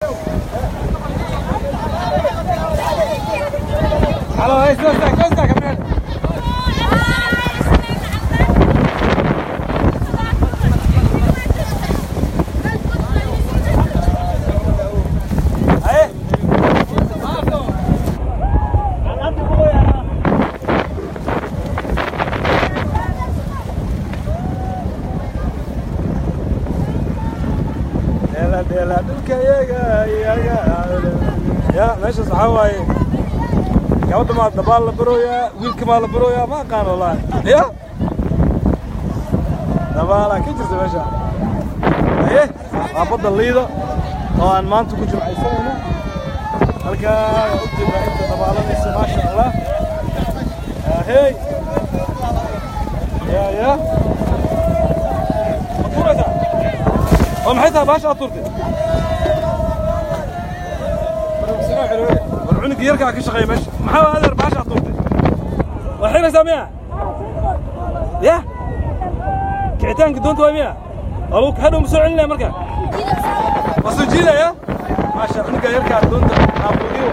Halo, hey, soo istaag, soo istaag, kameel. Haye. Dheela, dheela, dhulka iyaga, iyaga. Ya, meeshaas waxaa waaye gabadha maa dabaal la barooyaa wiilka maa la barooyaa ma aqaan wallaahi ya dabaalaa ka jirta meesha haye waa badda liido oo aan maanta ku jimcaysanayno halkaa waa u jeedaa inta dabaalanaysa maasha allah hey ya ya ma tuuraysaa oo maxay tahay baasha aad tuurtay war cunuga yarkaa ka shaqeeya meesha maxaa adeer baasha aad tuurtay waa xiraysaa miya ya kicitaanka doonta waa miya alu hadhow ma soo celinaya marka waa soo jiidaya maasha cunuga yarkaa doonta aabudiyo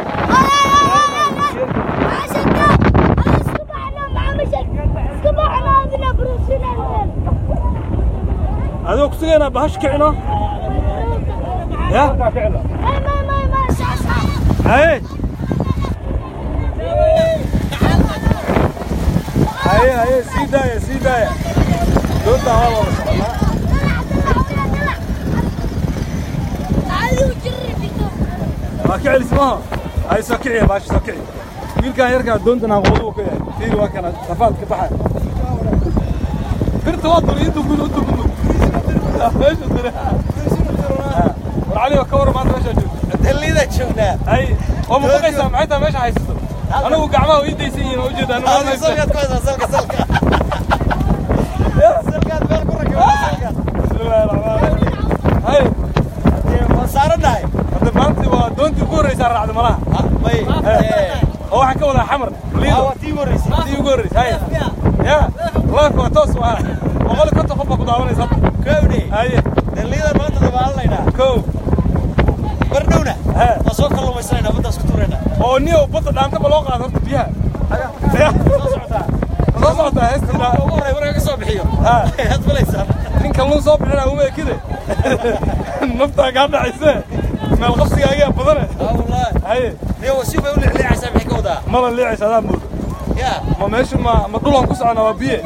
adigoo ku sugaynaa bahash kicino ya haye haye haye sii daaya sii daaya doontaa waa wada soconaa waa ka celis maaha haye soo kiciya baashi soo kici wiilkaan yarkaa doontan aqoodu uu ka yahay fiiri waa kana rafaad ka baxaya birta waa duri intuu gudu intuu gudu meesha duri war cali ka war maanta meeshaa joogta dallida joognaa hay oo ma baqaysaa maxay tahay meesha haysato anigu gacmaha ii daysan yihiin oo ujeeda anigu Hada salkaad ku haysaa salka salka salkaad meel ku rakibaa salkaad bismillaahi raxmaani raxiim hay waa saarannahay hadda maanta waa doontii ugu horreysaa raacda malaha may oo waxaan ka wadaa xamar liido waa tii horeysay tii ugu horreysay hay ya laanka waa toos waa boqol iyo konton qof baa ku daawanaysa kowdhe haye dallida maanta dabaalanaynaa kow bardhowna He. waa soo kalluumaysanaynaa baddaas ku tuuraynaa oo niyo badda dhaantaba loo qaado horta biyaha Ya. soo socotaa Ma soo socotaa heestii ugu horey marka ka soo bixiyo Ha. had falaysaa nin kalluun soo bixina uma ekide naftaa kaa dhacayse meel qabsigaagaa badane aa wallaahi haye niyo wasiib bay u leexleexaysaa maxay ka wadaa mala liicaysa adaa moodo yaa ma meesha ma ma dhulaan ku socona waa biye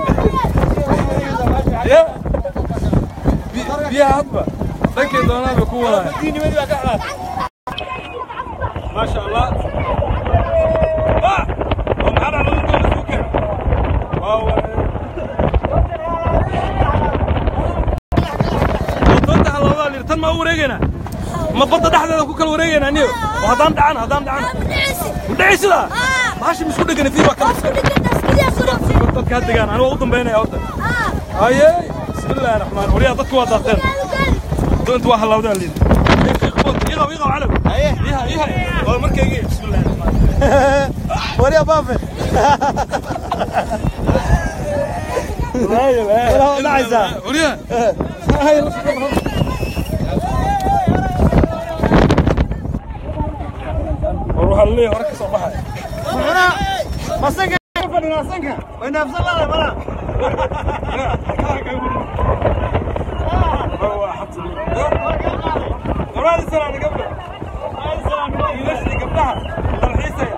ya Bi- biyaha hadba dhankay doonaan bay ku wadaan diinimadii baa ka xalaat ما شاء الله آه! ومعنا على الدول السوكر واو wadada haloodaa lir tan ma u wareegayna ma badda dhexdeeda ku kala wareegayna aniyo oo haddaan dhacan haddaan dhacan mudhaci sidaa bahasha misku dhegana fiir waa kala dadka ha degaan aniga waa u dambaynaya horta haye bismillaahi raxmaan wariyaa dadka waa daateen doonta waa halawdaa lir iqaw iqaw calow haye iha iha waa markaygi bismillaahi raxmaan wariya baafe Walaal dhacaysaa. wariyaa war waxaa laleeyahay hore ka soo baxaya Mana? Masanka fadhina sanka. Way naafsan lahayd mana? Qoraalii salaani gabdha. Wiilashii gabdhaha dalxiisaya.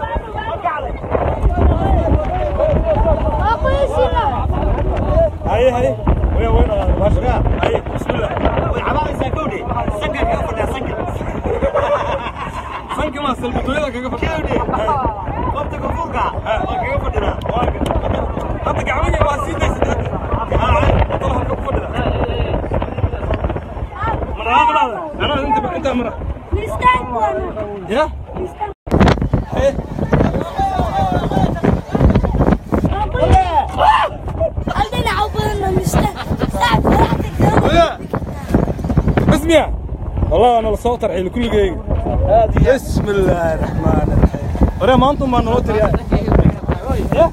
Haye haye. Waya waya dhaqaaqay baasha. Haye bismillah. Way cabaadaysaa kowdhe. Sanka kaga fadhiya sanka. Sanka ma salbatooyada kaga fadhiya. Kowdhe. Qofta koonfurka waa kaga fadhinaa. Hadda gacmahii waa sii daysatay hadda. Wadada halka ku fadhida. Ma dhaqaaqlaada? Anaa inta inta mara. Ya? Haye. ويا اسمع والله انا الصوت الحين كل دقيقه بسم الله الرحمن الرحيم ورا ما انتم ما نوتر يا يا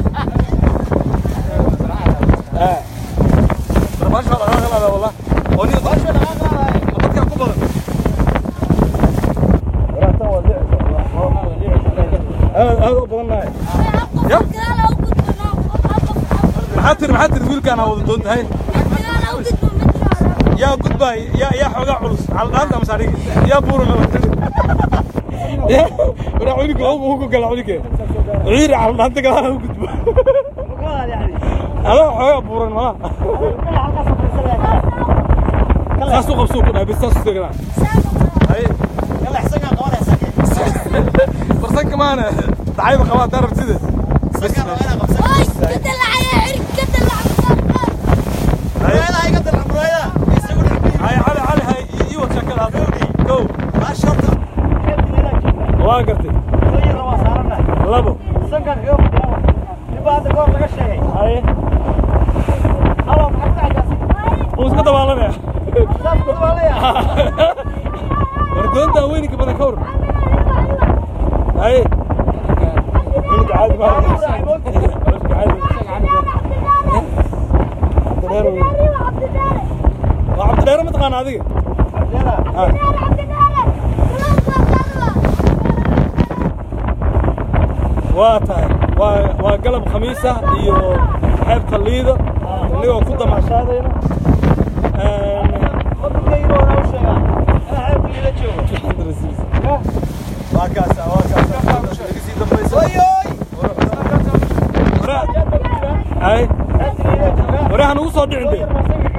اه ما شاء الله هذا والله وني ما شاء الله هذا بدك كبر aad aad u badannahay maxaa tiri maxaa tiri wiilkaana wada doon tahay yaa gudbaay yaa yaa xoogaa culus caldhaanta ama saarigi yaa buura mala tiri waraa culiga ugu ugu gala culiga ciiri caldhaanta gadaala u gudbo adaa xoogaa buuran malaha saas u qabsuu ku dhahay bis saas u teganaa haye barsanka maana dacayba qabaa hadaa rabtide bis haye cali cali hay ii wad sheekada hadda kow waa gartay labo haye uu iska dabaalanaya war doontaa weyninka badan ka war haye wiilka caadi maaha wiilka caadi cabdidheer wey waa cabdidheere ma taqaana adiga waa tahay waa waa galab khamiis ah iyo xeebta liida inagoo ku damaashaadayna waa kaasa waa kaasa laga sii dambaysa ay warahan ugu soo dhicin de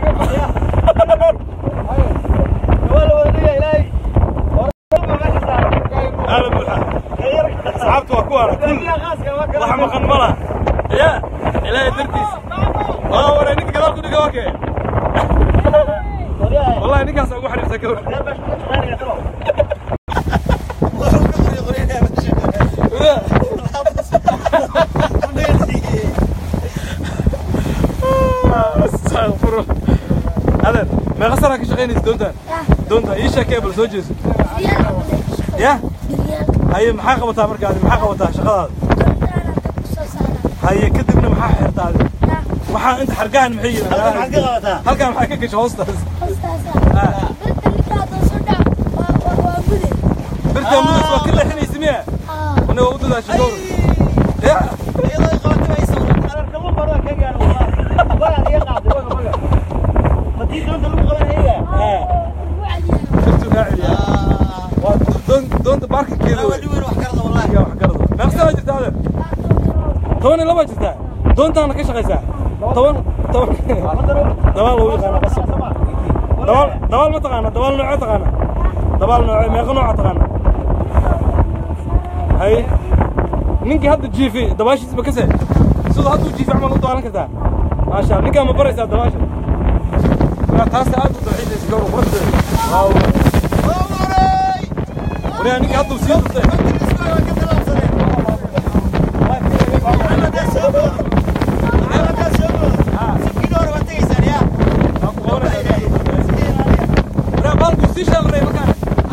aala buuxa asxaabtu waa ku ara kul wax maqan ma laha ya ilaahay dartiisa waa waray ninka gadaal ku dhiga waa kee wallahi ninkaas ugu xariirsan ka war astaqfirullah adeer meeqa sanaa ka shaqaynaysa doontaan doontaan ii sheekee bal soo jeeso ya haye maxaa qabataa marka adi maxaa qabataa shaqadaada haye kadibna maxaa xirtaa adi waxaa inta xargahan maxay yihiin halkaan maxaa ka gasha hoostaas birtaa mudas waa ka leexinaysa miya ana waa u dadaasha gowr ya birtu raaciliya waa doon doonta baarkinkeeda wey yaa wax garada meeqa sanaa jirta adeer toban iyo laba jirtaa doontaana ka shaqaysaa toban toban dabaal lagu yaqaana qasab dabaal dabaal ma taqaana dabaal noocee taqaana dabaal noocee meeqa nooca taqaana hay ninkii hadda jiifi dabaashiis ma kase siduu hadduu jiifi camal u daalan kartaa maasha Allah ninkaa ma baraysaa dabaasha waa taas aad u dalxiisaysa gawra quruxdeeda waaw wariyaa ninkii hadduu sii durtay waa ku qabanaysaa wariyaa baalkuu sii sheelray markaan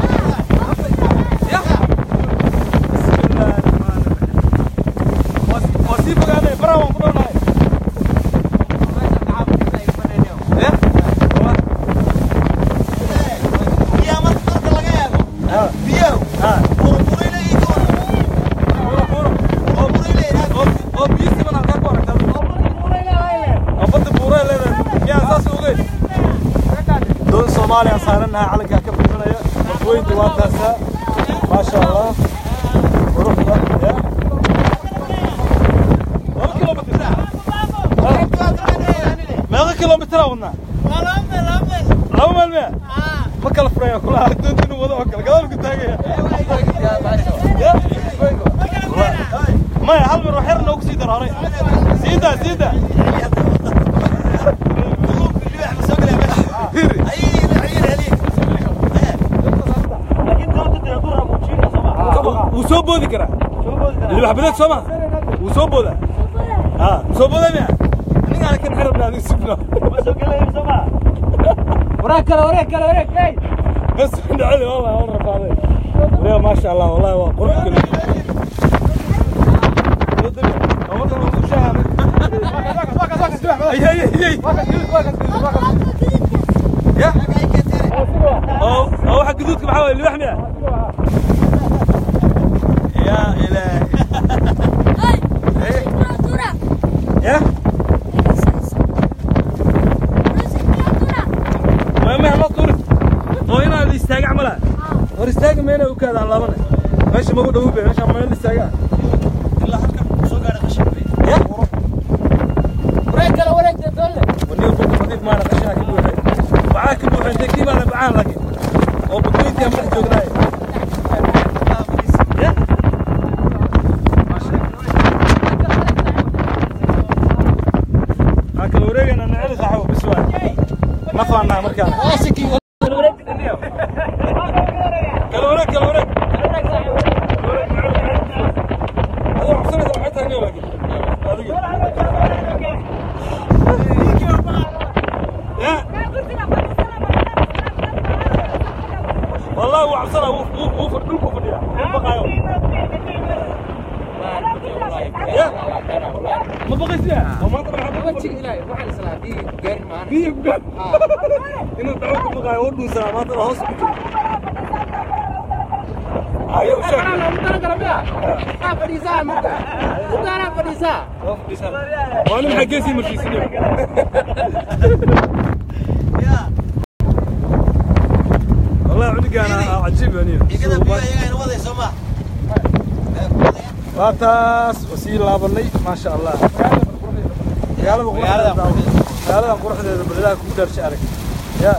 ya bismillaahi rahmaani rahiim waa waa sii fogaanay baraa waan ku dhownahay ya ha buuro buuro oo oo biyo siman halkaa ku aragtaa oo badda buuree leedahay yaa saas ogeyn doon soomaaliya saarannahay calankaa ka bixinaya dadweynta waa taasaa maasha allah quruxda ya laba kilomitr meeqa kilomitraa wadnaa laba meel miya ma kala furaya kulaha doonta inuu wado oo kale gadaal ku taagaya Ya? maya hal mar wax yar noogu sii daro horay sii daa sii daa hiri wuu soo boodi karaa libax bileed soo ma wuu soo boodaa ha wuu soo boodaa miya ningaana kan xirabna adiga sugno wareeg kale wareeg kale wareeg hey بس دعلي والله والله رفاضي يا ما شاء الله والله هو قرب كله اي اي اي يا او او حق جدودك محاول اللي يا الهي war istaaga meena u kaadaan laabane meesha magu dhowu be meesha meel istaagaa ilaa halka soo gaadhay qashin ya wareeg kale wareegta doole ونيو كنت نظيف معنا قشاك بوحي معاك بوحي انت كيف انا بعان لك وبطويتي هم رح جوغلاي هاك الوريق انا نعرف صاحبه بسوان ما فانا مركان waasikii wareeg كالوريق كالوريق هذا حسنة حتى هنا لكن يا والله هو عبصنا هو هو هو فردوك وفرديا بقى يا ما بغيت يا وما طلع حد wajiga ilaahay waxaan islaa bii gaari maana بيه بقى إنه دعوك بقى يودوا سلامات الهوس أيوة شكرا loogu talagala miya aa fadhiisaa marka ugaanaa fadhiisaa وانا محجزي مركزين والله عنق انا عجيب يعني igada biyo ayaga ina waday soo ma waataas wasii laabanay maasha allah magaalada Magaalada quruxdeeda magaalada quruxdeeda balidaha ku daarsha arag ya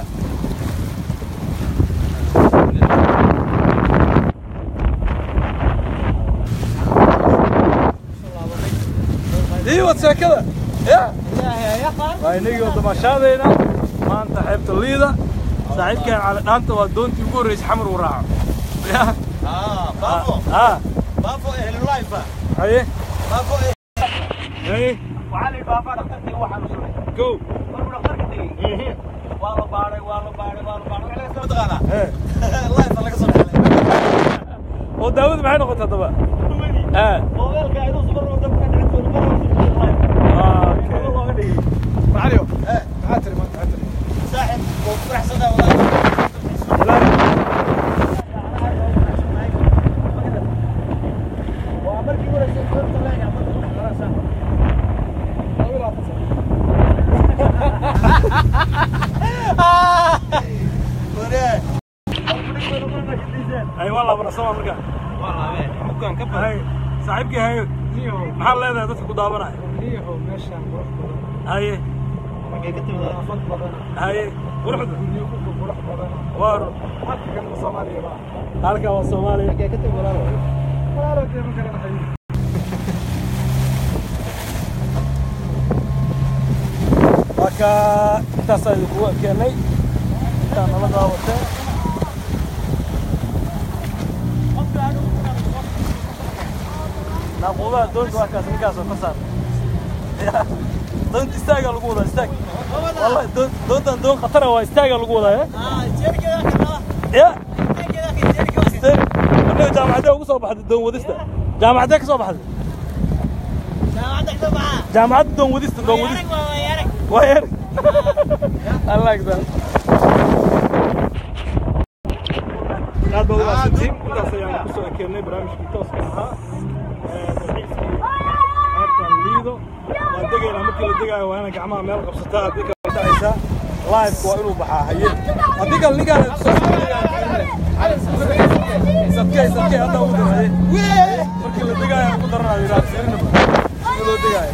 dii wad sheekada ya waa inagii oo damaashaadayna maanta xeebta liida saaxiibkeen cali dhaanta waa doontii ugu horreysay xamar uu raaco ya ah baafo ah baafo ehlu life haye baafo haye waxaa la yidhi baafaa dhaqtarkii waxaa nusulay go markuu dhaqtarka tegey waa la baaray waa la baaray waa la baaray waxa laga soo taqaanaa Eh. life laga soo dhexlay oo daawadu maxay noqotay haddaba ah moobeelka inuu subar oo dabka dhacdo mar waa okay looga dhigay معليو eh maxaa tiri maanta maxaa tiri saaxib oo faraxsanaa walaahi waa markii hore soo korta leeyahay ama ku dhex maraysaa Ore. ay waa laabana sama marka bukaan ka bahay saaxiibkii hayo maxaa leedahay dadka ku daawanaya niyahow meeshaan qurux badan haye Markay ka timid nadaafad badan haye quruxda guryo ku qurux badan waa halka kan soomaaliya baa halkaa waa soomaaliya Markay ka timid walaalo. walaalo dee ma garanahay marka intaasaa idinku keenay intaa nala daawateen naaquudaha doonta waa kaas ninkaasoo ka saar Ya, doonta istaagaa lagu wadaa istaag wallahi doon- doontan doon khatara waa istaagaa lagu wadaa ya Ah, jeerigeeda ka qaba. ya Jeerigeeda ka jeerigeeda. istaag marnay jaamacadee ugu soo baxday doon wadista jaamacadee ka soo baxday Jaamacadda ka baxa. jaamacadda doon wadista doon wadista Yarag waa waa yarag. waa yar I like that aad baad umaadsantiin intaas ayaan kusoo ekeennay barnaamijkii tooska ahaa ee dalxiiskii qaybtan liido waan degaynaa markii la degaayo waa inay gacmaha meel qabsataa haddii kale way dhacaysaa live waa inuu baxaa haye haddii kale ninkaan sadkey sadkey hadda ugu daraye markii la degaayo ugu daranayo yidhaha fiirinaba sida loo degaayo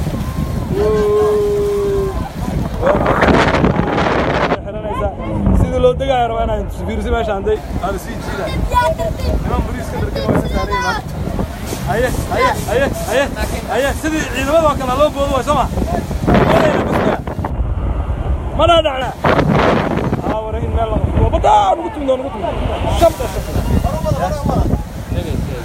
sidii loo degaayo rabaa inaan fiirsi meesha handay aada sii jiidaan niman bariiska dharkin waa isa saaran yihiin haye haye haye haye haye sidii ciidamada oo kale loo boodo waay soo ma wadayna buska mana dhacna aa wara in meel laga fulo badaa nugu tumdo nugu tumdo shabda shabda